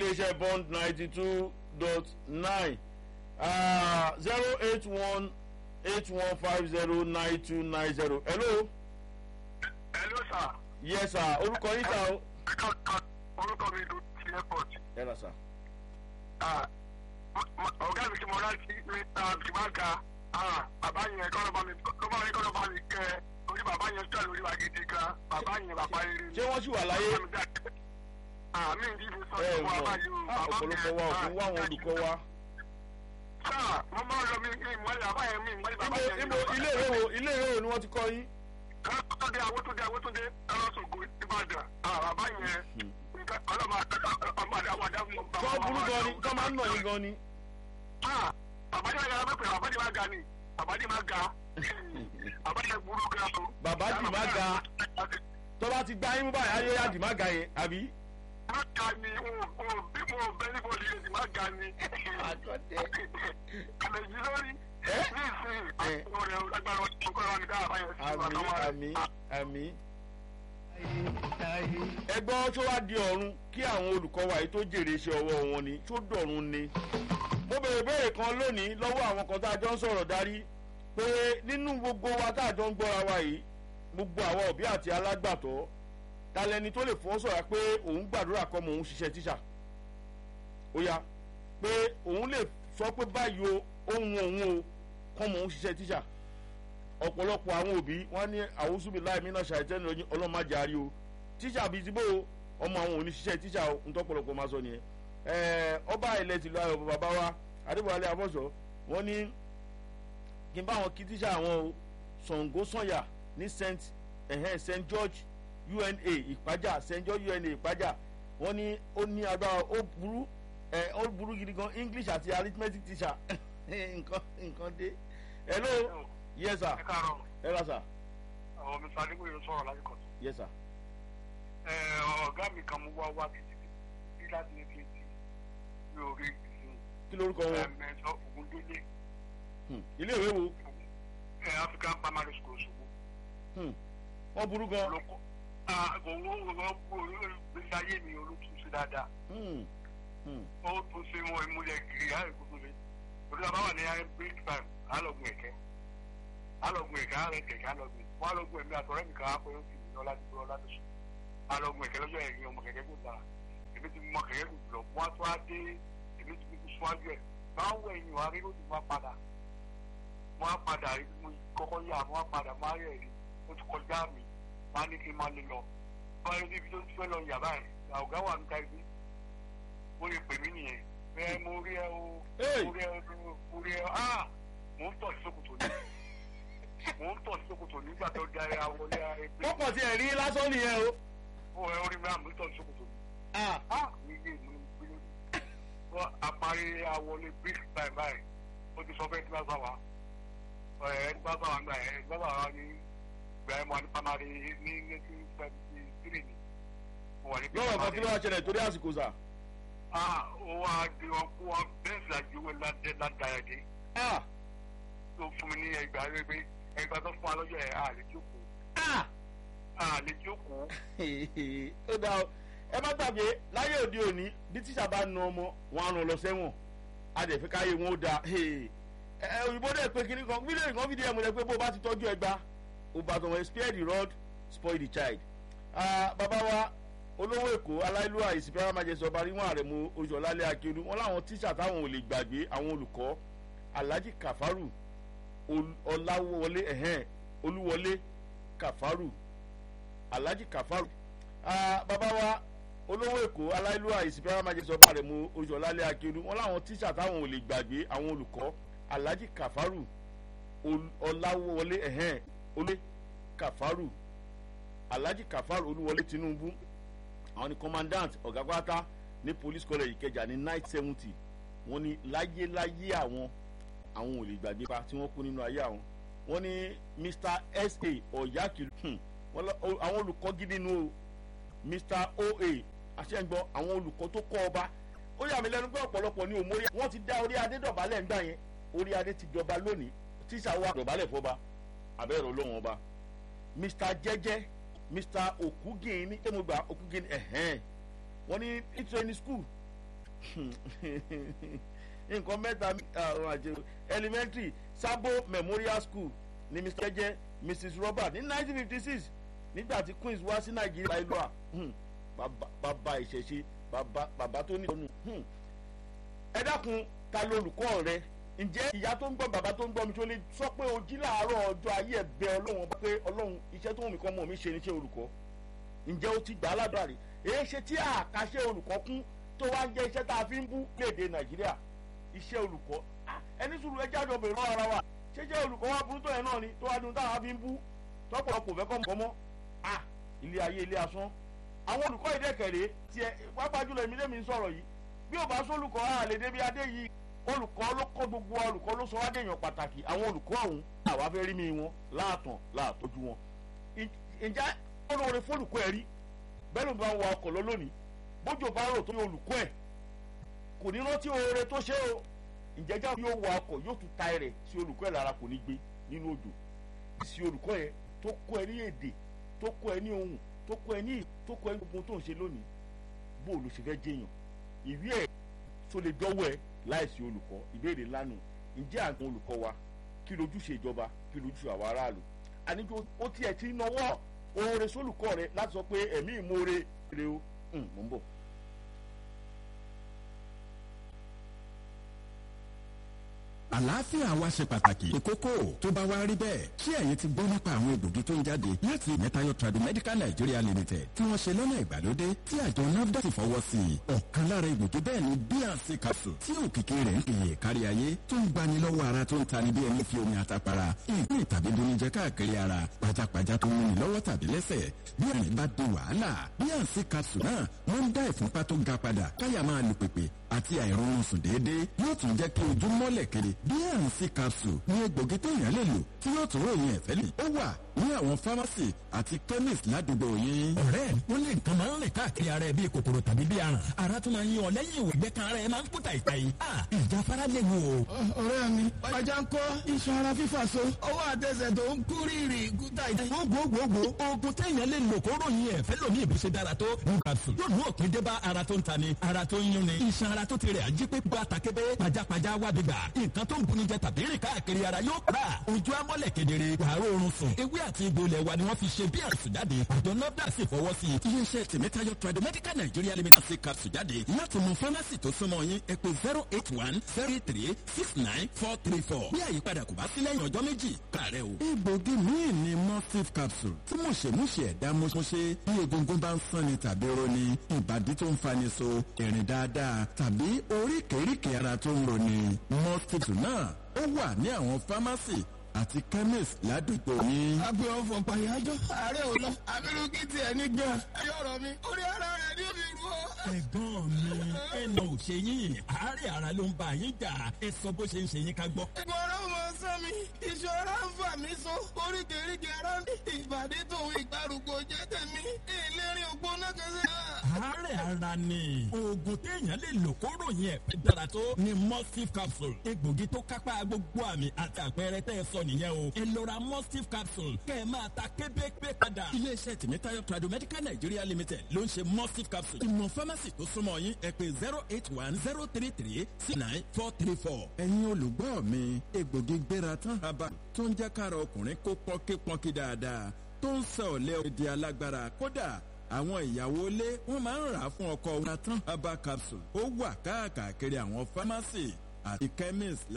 iléeṣẹ́ bond ninety two dot nine zero eight one eight one five zero nine two nine zero hello hello sir. yes sir orúkọ yín sá o. orúkọ mi ló ti airport. ẹ lọ sá. ọ̀gá mi ti mọ láti mr jimaka bàbá yẹn kọ́ ló bá mi kọ́ bá mi kọ́ ló bá mi kẹ́ orí bàbá yẹn tó lórí wa gidi gan bàbá yẹn bàbá yẹn rí. ṣé wọ́n sì wà láyé. àmì ìdíje sọ ẹ fún wa mọ̀ báyìí o bàbá ọ̀pọ̀lọpọ̀ wa ò fún wá àwọn olùkọ́ wa. sáà mo máa ń lọ mi mi ìmọ̀lẹ̀ bàbá yẹn mi ìmọ̀lẹ̀ bàbá ibo yẹn. ibo ilé ìwé wo ilé ìwé wo ni wọ́n ti kọ́ yín. Awótúndé Awótúndé Awótúndé Ẹlọ́sọ̀gbọ̀ Ìbàdàn. Bàbá yẹn ọlọ́mọ ọmọ àdáwọ̀ àdáwọ̀. kọ́ burú gan ni kọ́ máa ń nà yín gan ni. Bàbá yẹn máa pè bàbá yẹn máa ga ni. Bàbá yẹn máa ga. Bàbá yẹn burú ga o. Bàbá yẹn máa ga. tó bá ti gbá yín mú báyìí ayé yáàdì má ga yẹn àbí. Má ga ni o bí mo bẹ ní bọ́ọ̀lù yẹn ti má ga ni. Àlẹ́ yìí lórí. Ní ìsìn àwọn ọ̀rẹ́ agbára ọ̀sán kọ́ra mi dáhà báyẹn sí àmì àmì àmì. ẹgbọ́n tó wá di ọ̀run kí àwọn olùkọ́ wa yìí tó jèrè iṣẹ́ ọwọ́ wọn ni tó dọ̀run ni. mo bèrè béèrè kan lónìí lọ́wọ́ àwọn kan tá a jọ ń sọ̀rọ̀ darí pé nínú gbogbo wa tá a jọ ń gbọ́ra wa yìí gbogbo àwọn òbí àti alágbàtọ́ ta lẹni tó lè fọ́ sọ̀rọ̀ pé òun gbàdúrà kọ́ mọ̀ òun ṣiṣẹ́ tíṣà ó yá pé òun lè sọ pé báyìí o ohun òun o kọ́ mọ̀ òun ṣiṣẹ́ tíṣà ọ̀pọ̀lọpọ̀ àwọn òbí wọn ní àwùsùbí láì mí náà ṣàìtẹ́ ní ọlọ́màjà àrí o tíṣà bíi ti bó o ọmọ àwọn òní ṣiṣẹ́ tíṣà o ń tọ́pọ̀lọpọ̀ máa sọ nìyẹn ẹ̀ẹ́ ọba ilẹ̀ tìlú ayọ̀ bàbá wa adébọ̀wálé abọ́sọ̀ wọ́n ní kí n bá wọn kí tíṣà àwọn o Ṣàngó Sànyà ní st ẹ̀hẹ́n st george una ìpájà st george una ìpájà wọ́n ní ó ní agbára ó burú ẹ̀ ó burú gidi gan english àti arithmetic teacher nǹkan nǹkan dé hello yes sir Ẹ káàárọ̀. ẹ ra sir Àwọn mi sáré wòye sọ̀rọ̀ lásìkò tó. yes sir ọ̀gá mi kan mú wá wá títí tí láti ní fi ti ní orí ìsìn kí lorúkọ wọn ẹ̀mẹ́sọ Ògúndélé Hmm, ilé ìwé wo ẹ̀ African Primary School Ṣòwò. Hmm, wọ́n burú gan Olóko owó owó gbèsè ayé mi olótùúṣe dáadáa. Hmm, hmm, Ó tún ṣe wọn ìmúlẹ̀ gírí àìkú tó lé. Òdúrà bá wà ní break time, àlọ́gun ẹ̀kẹ́. Àlọ́gun ẹ̀kẹ́ àrẹ kẹ̀kẹ́ àlọ́gun. Wọ́n àlọ́gun ẹ̀mí àtọ̀rẹ́ mi kan àpò yóò fi ìyàn láti gbọ́ láti sùn. Àlọ́gun ẹ̀kẹ́ lọ́jọ́ ẹ̀yìn ọmọ kẹ̀kẹ́ kò dára. Èmi ti mọ kẹ̀kẹ́ kò jùlọ. Wọ́n á tún á dé èmi ti kúkú síwájú ẹ̀. Máa ń wọ ẹ̀yìn wa rí lójú wá padà. Wọ́n á padà rí mo kọ́kọ́ yá wọ́n á padà máa rẹ̀ rí. Ó ti kọjá mi. Wọ́n á ní kí n máa lè lọ. Wọ́n á rí ibi tó ti fẹ́ lọ yàrá ẹ̀. Ọ̀gá wà níta ibi. Ó lè pè mí nìyẹn. Bẹ́ẹ̀ mo rí ẹ o. Hey! Mo rí ẹ o. Mo rí ẹ o. Ah! Mò ń tọ̀ sí sókòtò ní. Mò ń tọ̀ sí sókòtò nígbà tó da ẹ àwọlé ẹgbẹ́. wọ́n kàn ti ẹ̀rí lásán nìyẹn o Ó ẹ orí mi àmì tọ̀ sí sókòtò ní. Ah, Ah! Mi yé mi ní gbé lórí. Wọ́n àparí àwọlé break time báyìí. Ó ti sọ fẹ́ tí wọ́n bá wa. Ẹ ẹni bá bá wa gbà ẹ ẹni bá bá wa ní ìgbà ẹ̀ mọ́ ní pamari ní nineteen seventy three ni. Mo wà ní lọ́wọ́ kan kí ló wá ṣẹlẹ̀ torí àsìkò sà Ah! Ó wá di wọn kó wọn bẹ́ẹ̀ sì àjẹwé ládàá dé. Ah, Tó fún mi ní ẹgbàá rẹ pé ẹgbàá tó fún wa lọ́jọ́ ẹ̀ àlè jókòó. ah. Àlè jókòó. ó dá o ẹ má gbàgbé láyé òde òní bí tíṣà bá na ọmọ wọn á ràn lọ sẹ́wọ̀n a dẹ̀ fi káyé wọn ó da ẹ òyìnbó dẹ̀ pé kíní kan fídíò kan fídíò ẹ̀ mo lẹ pé bó o bá ti tọ́jú ẹgbà o bá tọmọ spare the rod spoil the child. Ah, bàbá wa olówó èkó aláìlúwà ìsìnkú májèsì ọba ríwọn àrẹ̀mú oṣùọ̀lálẹ̀ akérú wọn láwọn tíṣà táwọn ò lè gbàgbé àwọn olùkọ́ alhaji kafaru Ol- ọláwọlé ẹ̀hẹ́n olúwọlé kafaru alhaji kafaru Ah, bàbá wa olówó èkó aláìlúwà ìsìnkú májèsì ọba àrẹ̀mú oṣùọ̀lálẹ̀ akérú wọn láwọn tíṣà táwọn ò lè gbàgbé àwọn olùkọ́ alhaji kafaru Ol- ọláwọlé ẹ̀hẹ́n olúwọlé kafaru alhaji kafaru olúwọlé tinubu àwọn ni commandant ọ̀gá pátá ní police college ìkẹjà ní night seventy wọ́n ní láyéláyé àwọn àwọn ò lè gbàgbé pa tí wọ́n kú nínú ayé àwọn wọ́n ní mr sa ọ̀yákìlú hmm, wọ́n lọ- o- àwọn olùkọ́ gidi nu o mr oa àṣẹǹgbọ́ àwọn olùkọ́ tó kọ́ ọba ó yà mí lẹ́nu pé ọ̀pọ̀lọpọ̀ ní òmórí wọ́n ti dá orí adé dọ̀bálẹ̀ ńgbà yẹn orí adé ti jọba lónìí tíṣà wa dọ̀bálẹ̀ fọba abẹ́rẹ́ olóhùn ọba mr jẹ́jẹ́ mr okugin ní tẹ́mọ̀gbà okugin ẹ̀hẹ́n wọ́n ní ní training school nǹkan mẹ́ta àwọn àjẹrò elementary sabo memorial school ní mr jẹjẹ mrs robert ní nineteen fifty six nígbà tí queens wá sí nàìjíríà ìlú à bàbá ìṣẹ̀ṣe bàbá tó ní ìtọ́nù ẹ dákun ta lolùkọ́ rẹ ǹjẹ́ ìyá tó ń gbọ́ bàbá tó ń gbọ́ mi tó lè sọ pé o jí láàárọ̀ ọjọ́ ayé ẹ̀ bẹ ọlọ́run ọba pé ọlọ́run iṣẹ́ tó ń mi kọ́ mọ̀ mi ṣe níṣẹ́ olùkọ́ ǹjẹ́ o ti gbà á ládùúrà rí èyí ṣe tí àkàṣe olùkọ́ kún tó wá ń jẹ́ iṣẹ́ tá a fi ń bú léde nàìjíríà iṣẹ́ olùkọ́ ẹni sùúrù ẹjẹ́ àjọ bèrè lọ́wọ́ ara wa ṣé jẹ́ olùkọ́ wa burú tó yẹn náà ni tó wá dun táwa fi ń bú tọ́pọ̀lọpọ̀ fẹ́ kọ́ mọ́ ah ilé ayé ilé asán àwọn olùkọ́ ìdẹ́kẹ̀rẹ́ tiẹ̀ pápá jùlọ èmi lèmi ń sọ̀rọ̀ yìí bí ò bá sólùkọ́ àlè débi adé yìí olùkọ́ ló kọ́ gbogbo olùkọ́ ló sọ wá déèyàn pàtàkì àwọn olùkọ́ ọ̀hún àwa fẹ́ rí mi wọn láàtàn láàtọ́jú wọn ǹjẹ́ olóore fólùkọ́ ẹ̀ rí bẹ́ẹ̀ ló bá ń wa ọkọ̀ lọ lónìí bójú bá rò tó ní olùkọ́ ẹ̀ kò ní rántí oore tó ṣe o ǹjẹ́ já yóò wa ọkọ̀ yóò tún ta ẹrẹ̀ sí olùkọ́ ẹ̀ lára kò ní gbé nínú òjò sí olùkọ́ yẹn tó kọ́ ẹ ní èdè tó kọ́ ẹ ní ohun tó kọ́ ẹ ní tó kọ́ ẹ ní gbogbo tó ń ṣe lónìí bó o ló ṣe fẹ́ jẹyàn ìwé ẹ̀ tó lè dọ́wọ́ ẹ láìsí olùkọ́ ìbéèrè lánàá ǹjẹ́ àwọn olùkọ́ wa kí lójúṣe ìjọba kí lójúṣe àwọn aráàlú àníjó ó tiẹ̀ ti náwó oore sólùkọ́ rẹ láti sọ pé ẹ̀mí ìmoore rẹ o mò ń bọ̀. àlàáfíà wa ṣe pàtàkì ìkókó tó bá wá rí bẹ́ẹ̀ ṣé ẹ̀yin ti gbọ́ nípa àwọn egbògi tó ń jáde láti mẹ́tayọ Tradimedical Nigeria Limited tí wọ́n ṣe lọ́nà ìgbàlódé tí àjọ NAFDAC ti fọwọ́ sí i ọ̀kan lára egbògi bẹ́ẹ̀ ni bnc capsule tí òkìkí rẹ̀ ń pèyè kárí ayé tó ń gbani lọ́wọ́ ara tó ń tani bí ẹni fi omi àtàpàrà ìpín tàbí bonijẹ káàkiri ara pajápajá tó ń múni lọ́wọ́ tàbí lẹ́sẹ̀ bí ẹni bá di wàhálà bnc capsule náà wọ́n ń dá ìfúnpá tó ga padà káyà máa lù pèpè àti àìrọ̀rùn sùn déédéé yóò tún jẹ́ kí ojú mọ́lẹ̀ kiri bnc capsule ní egbògi téèyàn lè lò tí yóò tún ròyìn ẹ̀fẹ́ lè. ó wà ní àwọn fámásì àti chemist ládùúgbò yín. ọ̀rẹ́ wọn lè nǹkan máa ń rìn káàkiri ara ẹ bíi kòkòrò tàbí bíi aràn ara tún máa ń yan ọ lẹ́yìn ìwé gbẹ́kan ara ẹ máa ń kú tàìtàì. ìjà fara lè wò. ọ̀rẹ́ mi ọjà ń kọ́ iṣan ara fífà so ọwọ́ àtẹsẹ̀ tó ń kú rírì kú tàìtàì. gbogbogbò oògùn téèyàn lè lò kó ròyìn ẹ̀fẹ́ lómi ìbùsẹ̀ dára tó ní capsule yóò mú òpin dé bá ara tó ń tani ara tó ń yún ni iṣan ara tó ti rẹ̀ ají pé bá takébé pajápajá wá bí gbà nǹkan tó ń buni jẹ tàbí rìn káàkiri ara yóò rà ojú amọ́lẹ̀ kedere wàá rọrùn sùn ewé àti egbò ilẹ̀ wa ni wọ́n fi ṣe bí àrùsùn jáde àjọ nafda sì fọwọ́ sí i. iléeṣẹ́ tèmítayọ Tradimedical Nigeria Limited ṣe capsule jáde láti mú fámásì tó súnmọ́ yín ẹ pè zero eight one zero three six nine four three four bí àyípadà kò bá sí lẹ́yìn ọjọ́ méjì kàrẹ́ o. egbògi míì ni mustif capsule tí mọ̀ṣẹ̀mọ̀ṣẹ̀ ẹ̀dá mọ̀ṣẹ̀ bí egungun bá ń sanni tàbí roni ìbàdí tó ń fani so ìrìn dáadáa tàbí oríkèéríkèé ara tó ń roni mustif náà ó wà ní àwọn fámásì àti chemist ládùúgbò yín. agbe ọfọ pàyájọ ààrẹ ò lọ abirú kí tiẹ̀ ní gan. ẹyọ ọ̀rọ̀ mi orí ara rẹ̀ ní omi rú ọ. ẹ̀gbọ́n mi ẹnà ò ṣe yín àárẹ̀ ara ló ń bá yín jà ẹ sọ bó ṣe ń ṣe yín ká gbọ́. ìgbọràn mọ sán mi ìṣòro ń fà mí so oríkèéríkèé ara ń ìbàdí tòun ìgbàrúgbó jẹ́ tèmi ìlérí ògbóná kẹsẹ̀. àárẹ̀ ara ni oògùn téèyàn lè lò kó ròyìn ẹ̀fẹ́ dára tó ni mustif capsule egbògi tó kápá gbogbo àmì àti àpẹẹrẹ tẹ́ ẹ sọ nìyẹn o ẹ lọ ra mustif capsule kẹ́ ẹ máa ta kébékébé padà. iléeṣẹ́ tèmítayọ Tradimedical Nigeria Limited ló ń ṣe mustif capsule ìmọ̀ fámásì tó súnmọ́ yín ẹ pè zero eight one zero three three six nine four three four. ẹ̀yin olùgbọ́ mi egbògi gbéra tán haba tó ń jẹ́ kára ọkùnrin kó pọ́nkípọ́nkí dáadáa tó ń sọ ọ̀lẹ́ òdi alágbára kódà àwọn ìyàwó ilé wọn máa ń rà á fún ọkọ wọn tán haba capsule ó wà káàkiri àwọn fámásì àti chemist